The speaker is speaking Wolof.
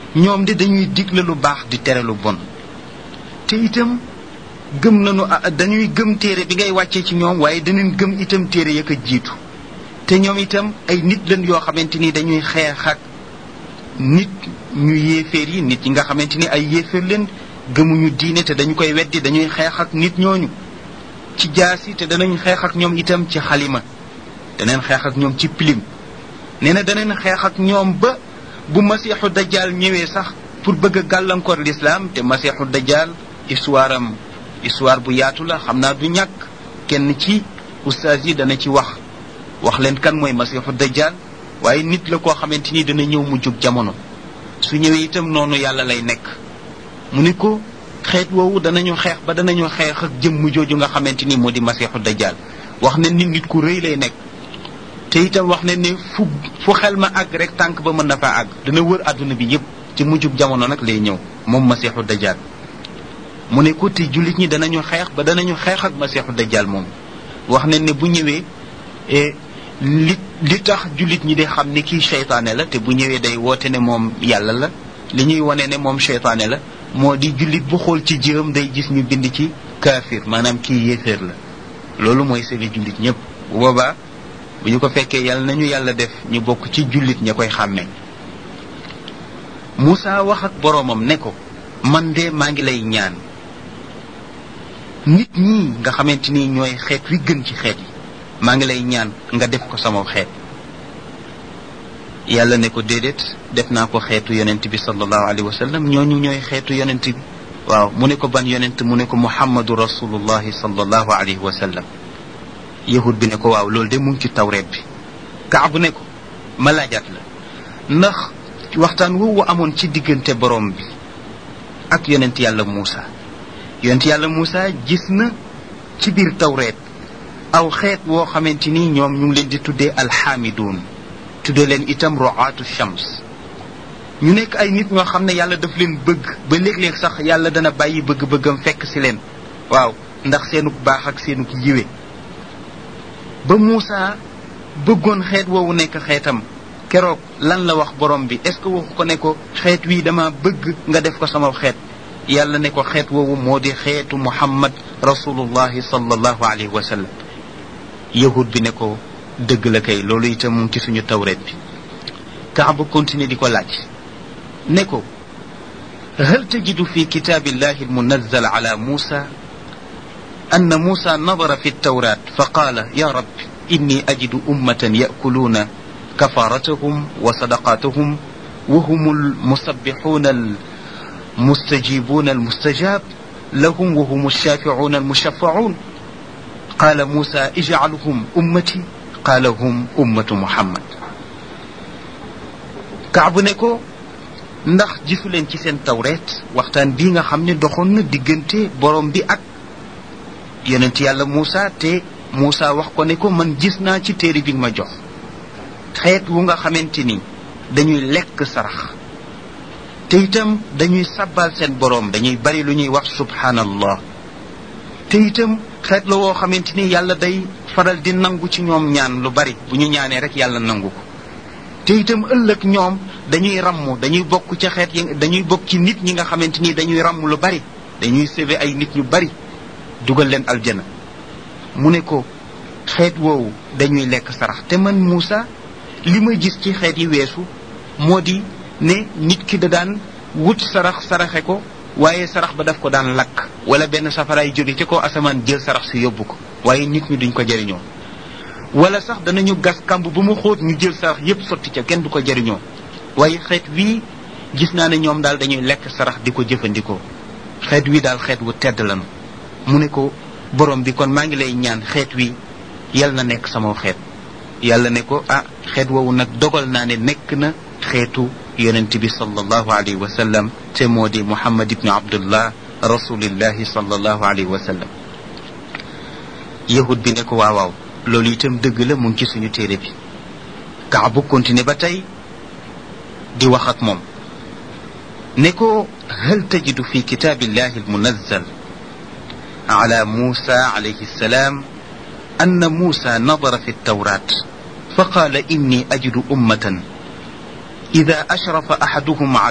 ñoom de dañuy digle lu baax di tere lu bon te itam gëm nañu dañuy gëm téere bi ngay wàccee ci ñoom waaye danañ gëm itam téere ya ko jiitu te ñoom itam ay nit lañ yoo xamante ni dañuy xeex ak nit ñu yéeféer yi nit yi nga xamante ni ay yéeféer leen gëmuñu diine te dañu koy weddi dañuy xeex ak nit ñooñu ci jaasi te danañ xeex ak ñoom itam ci xalima danañ xeex ak ñoom ci pilim nee na danañ xeex ak ñoom ba bu masiixu dajjal ñëwee sax pour bëgg a gàllankoor lislaam te masiixu dajjal histoire am histoire bu yaatu la xam naa du ñàkk kenn ci ustaas yi dana ci wax wax leen kan mooy masiixu dajjal waaye nit la koo xamante ni dana ñëw mu jóg jamono su ñëwee itam noonu yàlla lay nekk mu ni ko xeet woowu danañu xeex ba danañu xeex ak jëmm jooju nga xamante ni moo di masiixu dajjal wax ne ni nit ku rëy lay nekk te itam wax ne ne fu fu xel ma àgg rek tànk ba mën na faa àgg dana wër àdduna bi yépp ci mujjub jamono nag lay ñëw moom masiixu dajjal mu ne ko te jullit ñi danañu xeex ba danañu xeex ak masiixu dajjal moom wax ne ne bu ñëwee li li tax jullit ñi di xam ne kii seytaane la te bu ñëwee day woote ne moom yàlla la li ñuy wane ne moom seytaane la moo di jullit bu xool ci jëram day gis ñu bind ci kaafir maanaam kii yéeféer la loolu mooy seeni jullit ñëpp bu boobaa bu ñu ko fekkee yàlla nañu yàlla def ñu bokk ci jullit ña koy xàmmee Moussa wax ak boroomam ne ko man de maa ngi lay ñaan nit ñi nga xamante ni ñooy xeet wi gën ci xeet yi maa ngi lay ñaan nga def ko sama xeet yàlla ne ko déedéet def naa ko xeetu yonent bi sallallahu alayhi wa sallam ñooñu ñooy xeetu yonent bi waaw mu ne ko ban yonent mu ne ko muhammadu rasulullahi sallallahu alayhi wa sallam yahud bi ne ko waaw loolu de mu ngi ci tawreet bi kaabu ne ko ma laajaat la ndax waxtaan woowu amoon ci diggante borom bi ak yonent yàlla Muusa yonent yàlla Muusa gis na ci biir tawreet aw xeet woo xamante ni ñoom ñu ngi leen di tuddee alxaamiduun tuddee leen itam roaatu shams ñu nekk ay nit ñoo xam ne yàlla daf leen bëgg ba léeg-léeg sax yàlla dana bàyyi bëgg-bëggam fekk si leen waaw ndax seenuk baax ak seenuk yiwe ba Muusa bëggoon xeet woowu nekk xeetam keroog lan la wax borom bi est ce que waxu ko ne ko xeet wii dama bëgg nga def ko sama xeet yàlla ne ko xeet woowu moo di xeetu muhammad rasulullahi sallallahu alayhi wa sallam yahud bi ne ko dëgg la kay loolu itam mu ngi ci suñu tawret bi kaaba continuer di ko laaj ne ko هل تجد في كتاب الله المنزل على موسى أن موسى نظر في التوراة فقال يا رب إني أجد أمة يأكلون كفارتهم وصدقاتهم وهم المسبحون المستجيبون المستجاب لهم وهم الشافعون المشفعون قال موسى اجعلهم أمتي قال هم أمة محمد كعب نكو ndax gisu leen ci seen tawreet waxtaan bii nga xam ne doxoon na diggante borom bi ak yonent yàlla Moussa te Moussa wax ko ne ko man gis naa ci téere bi nga ma jox xeet wu nga xamante ni dañuy lekk sarax te itam dañuy sabbal seen borom dañuy bari lu ñuy wax subhanallah te itam xeet la woo xamante ni yàlla day faral di nangu ci ñoom ñaan lu bari bu ñu ñaanee rek yàlla nangu ko te itam ëllëg ñoom dañuy ramm dañuy bokk ci xeet yi dañuy bokk ci nit ñi nga xamante ni dañuy ramm lu bari dañuy sauver ay nit ñu bari dugal leen aljana mu ne ko xeet woowu dañuy lekk sarax te man Moussa li ma gis ci xeet yi weesu moo di ne nit ki da daan wut sarax saraxe ko waaye sarax ba daf ko daan lakk wala benn safaraay jóge ci ko asamaan jël sarax si yóbbu ko waaye nit ñi duñ ko jëriñoo wala sax danañu gas kamb bu mu xóot ñu jël sarax yépp sotti ca kenn du ko jëriñoo waaye xeet wii gis naa ne ñoom daal dañuy lekk sarax di ko jëfandikoo xeet wii daal xeet wu tedd lanu mu ne ko borom bi kon maa ngi lay ñaan xeet wi yal na nekk sama xeet yàlla ne ko ah xeet woowu nag dogal naa ne nekk na xeetu yonent bi sallallahu alayhi wa sallam te moo di muhammad ibnu abdullah rasulillahi sallallahu alayhi wa sallam yahud bi ne ko waaw waaw loolu itam dëgg la mu ngi ci suñu téere bi kaabu continué ba tey di wax ak moom ne ko hal tajidu fi kitaabillahi almunazzal على موسى عليه السلام أن موسى نظر في التوراة فقال إني أجد أمة إذا أشرف أحدهم